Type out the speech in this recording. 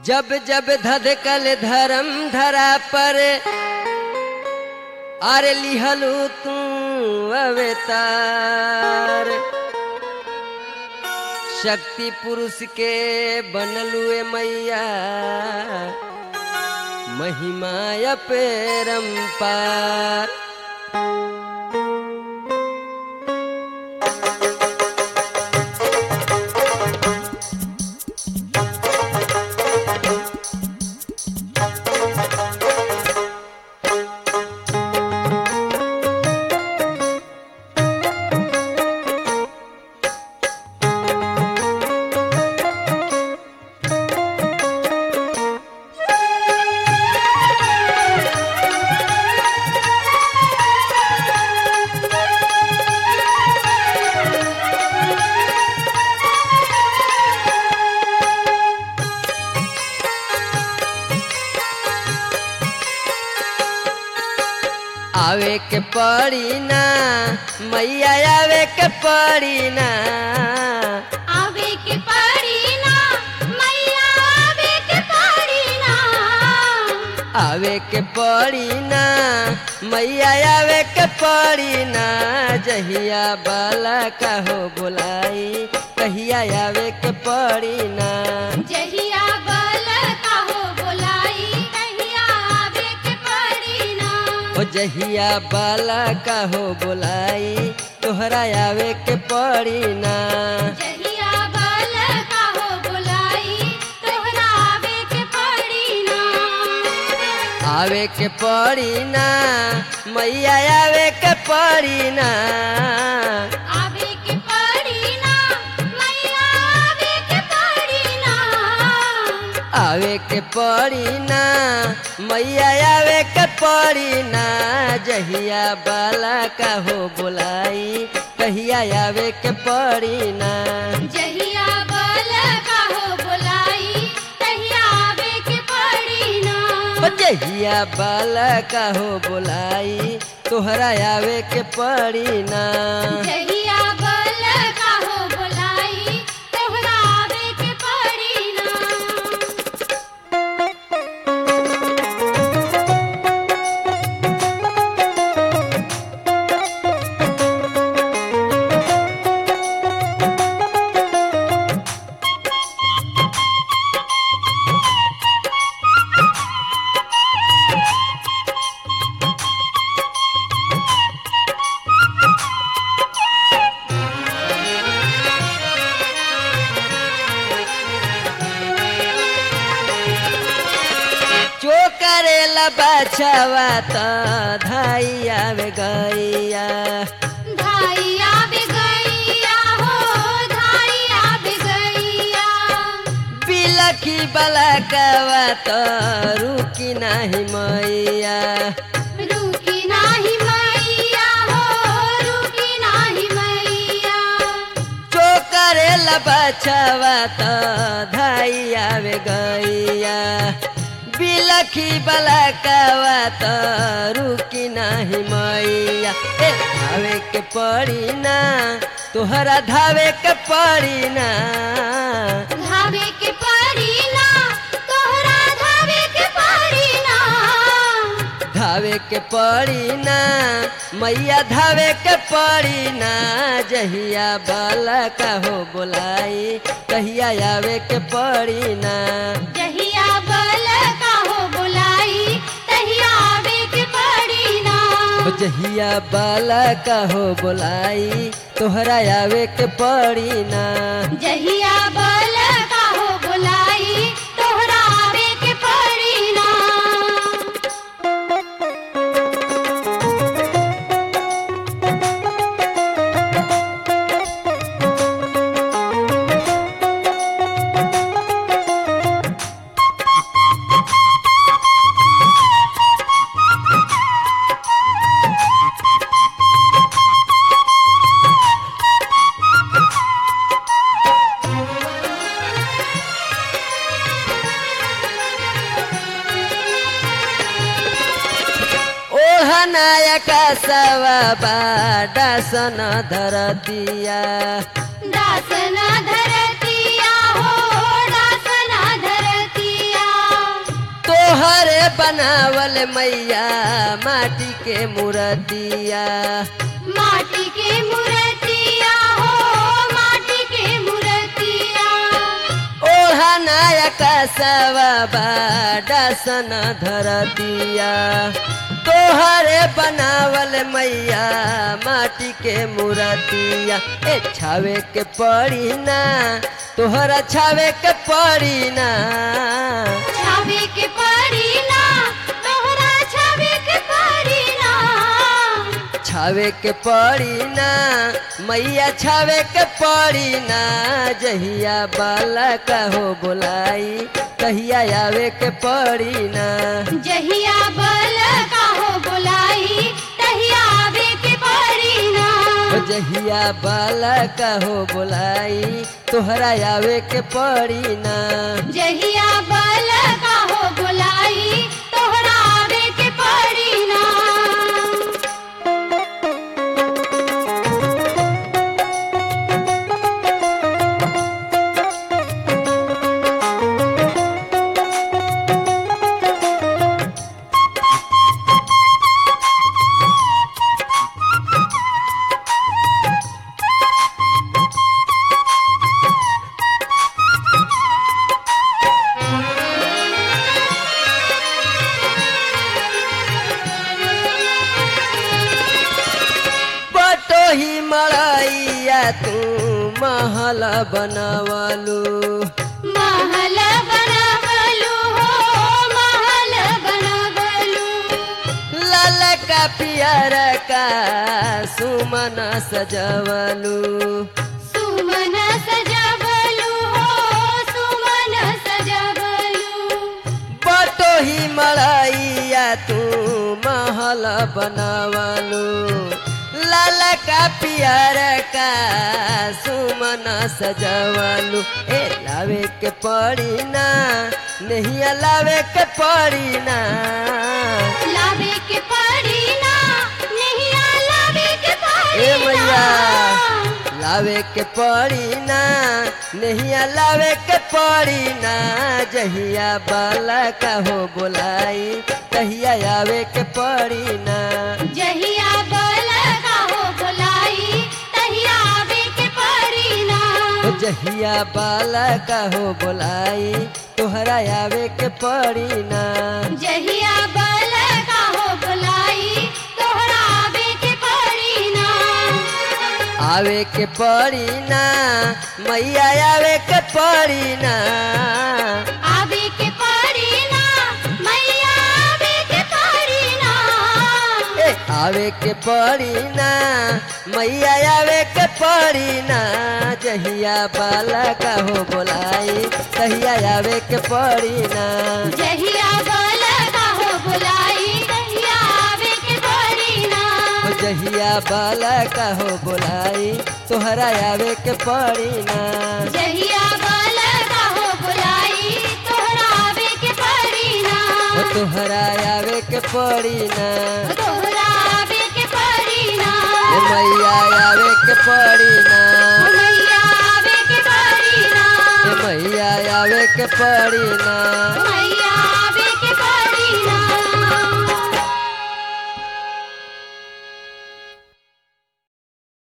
जब जब धधकल धर्म धरा पर आरे लिहलू तू अवतार शक्ति पुरुष के बनलुए मैया महिमा पेरम्पार आवे के पड़ी ना मैया आवे के पड़ी ना आवे के पड़ी ना मैया आवे के पड़ी ना आवे के पड़ी ना मैया आवे के पड़ी ना जहिया बाला कहो बुलाई कहिया आवे के पड़ी ना जहिया बल काहो बोलाई कहिया आवे के पड़ी ना ओ जहिया बाला कहो बुलाई तोहरा आवे के पड़ी ना जहिया बल काहो बोलाई तोहरा आवे के पड़ी ना आवे के पड़ी ना मैया आवे के पड़ी ना आवे के पड़ी ना मैया आवे के पड़ी ना आवे के पड़ी ना मैया आवे के पड़ी ना जहिया बाला कहो बुलाई कहिया आवे के पड़ी ना जहिया बल काहो बोलाई कहिया आवे के पड़ी ना ओ जहिया बाला कहो बुलाई तोहरा आवे के पड़ी ना जहिया बल काहो बोलाई तोहरा आवे के पड़ी ना जो करेला बचावा त धाई आवे गैया धाई आवे गैया हो धाई आवे गैया बिलखी बलकवा त रुकी नाही मैया रुकी नाही मैया हो रुकी नाही मैया जो करेला बचावा त धाई आवे गैया बिलखी बलकवा त रुकी नाही मैया ए धावे के पड़ी ना तोहरा धावे के पड़ी ना धावे के पड़ी ना तोहरा धावे के पड़ी ना धावे के पड़ी ना मैया धावे के पड़ी ना जहिया बाला कहो बुलाई कहिया आवे के पड़ी ना जहिया बल काहो बुलाई तहिया आवे के पड़ी ना ओ जहिया बाला कहो बुलाई तोहरा आवे के पड़ी ना जहिया बल काहो बुलाई तोहरा आवे के पड़ी ना ओढ़नायक सवा डासन धरतिया दासना धरतिया हो दासना धरतिया तोहरे बनावल मैया माटी के मूर्तिया माटी के मूर्तिया हो माटी के मूर्तिया ओढ़ा नायक सवा डासन धरतिया तोहरे बनावल मैया माटी के मूर्तिया ए छावे के पड़ी ना तोहरा छावे के पड़ी ना छावे के पड़ी ना तोहरा छावे के पड़ी ना छावे के पड़ी ना मैया छावे के पड़ी ना जहिया बालक हो बोलाई कहिया आवे के पड़ी ना जहिया बल का हो बुलाई तहिया आवे के पड़ी ना ओ जहिया बालक हो बोलाई तोहरा आवे के पड़ी ना जहिया बल का हो बुलाई तोहरा आवे के पड़ी ना बटो ही मड़ैया तू महल बनवलू महल बनवलू हो महल बनवलू लाल का पियर का सुमन सजवलू सुमन सजवलू हो सुमन सजवलू बटो ही मड़ैया तू महल बनवलू लाल का पियर का सुमन सजवलू ए लावे के पड़ी ना नहीं लावे के पड़ी ना लावे के पड़ी ना नहीं लावे के पड़ी ए मैया ना। लावे के पड़ी ना नहीं लावे के पड़ी ना जहिया बाला का हो बोलाई कहिया आवे के पड़ी ना जहिया बल का हो बुलाई तहिया आवे के पड़ी ना ओ जहिया बाला का हो बोलाई तोहरा आवे के पड़ी ना जहिया बल का हो बुलाई तोहरा आवे के पड़ी ना आवे के पड़ी ना मैया आवे के पड़ी ना आवे के पड़ी ना मैया आवे के पड़ी ना ए आवे के पड़ी ना मैया आवे के पड़ी ना जहिया बाला का हो बोलाई तहिया आवे के पड़ी ना जहिया बल का हो बुलाई तहिया आवे के पड़ी ना ओ जहिया बाला का हो बोलाई तोहरा आवे के पड़ी ना जहिया बल का हो बुलाई तोहरा आवे के पड़ी ना ओ तोहरा आवे के पड़ी ना तोहरा आवे के पड़ी ना ए मैया आवे के पड़ी ना मैया आवे के पड़ी ना ए मैया आवे के पड़ी ना मैया